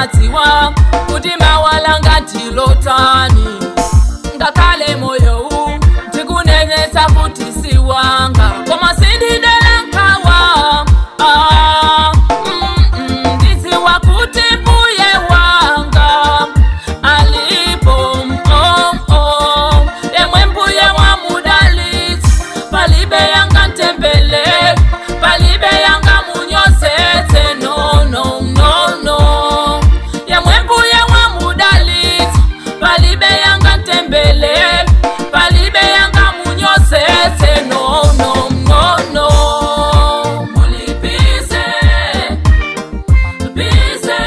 umadziwa kuti mawalanga ndilotani ngakhale moyo u ndikunenetsa kuti si wanga koma sindidera nkhawa ah, mm, mm, ndidziwa kuti mbuye wanga alipo mm, oh, yemwe mbuye wamudalitsa palibe yanga ntembele palibe yanga munyozetse no no no no yemwe mbuye wamudalitsa palibe yanga ntembele palibe yanga munyozetse no no no no mulipize bize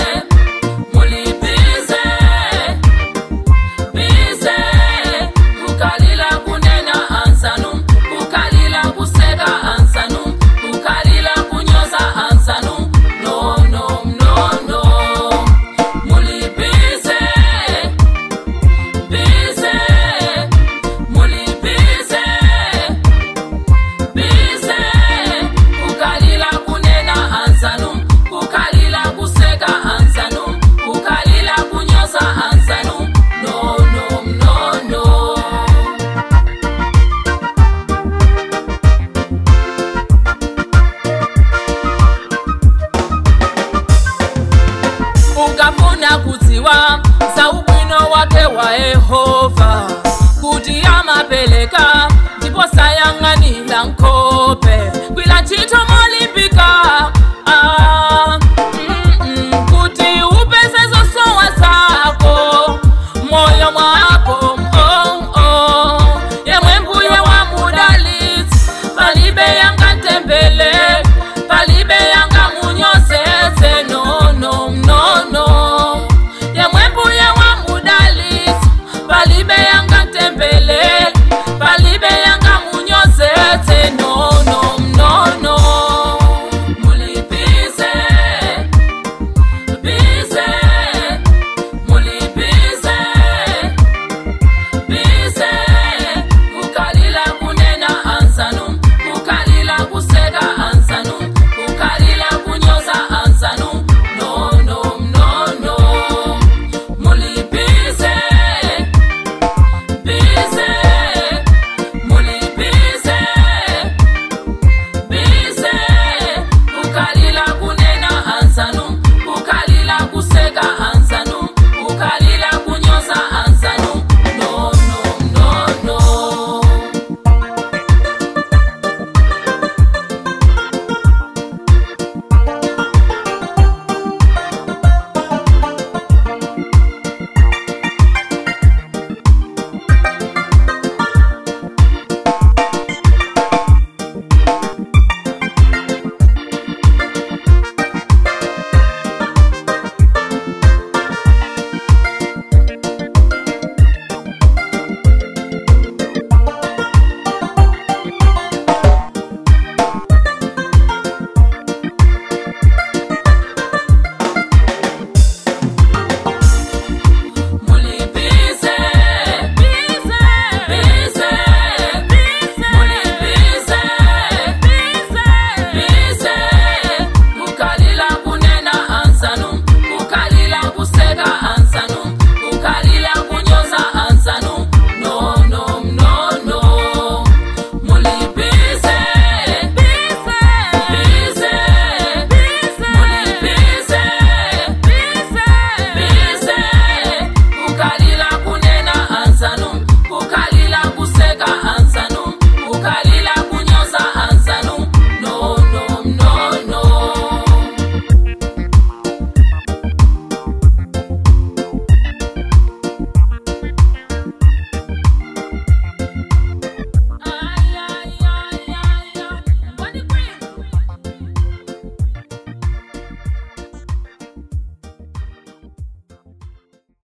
mulipize bize kukalila kunena ansanu kukalila kuseka ansanu kukalila kunyoza ansanu no no no no mulipize bize mulipize bize kukalila kunena ansanu kukalila kuseka ansanu kukalila kunyoza ansanu no no no no ukafuna kudziwa za ubwino wake wa yehova kuti amapeleka ndipo sayang'anira nkhope gwira ntchito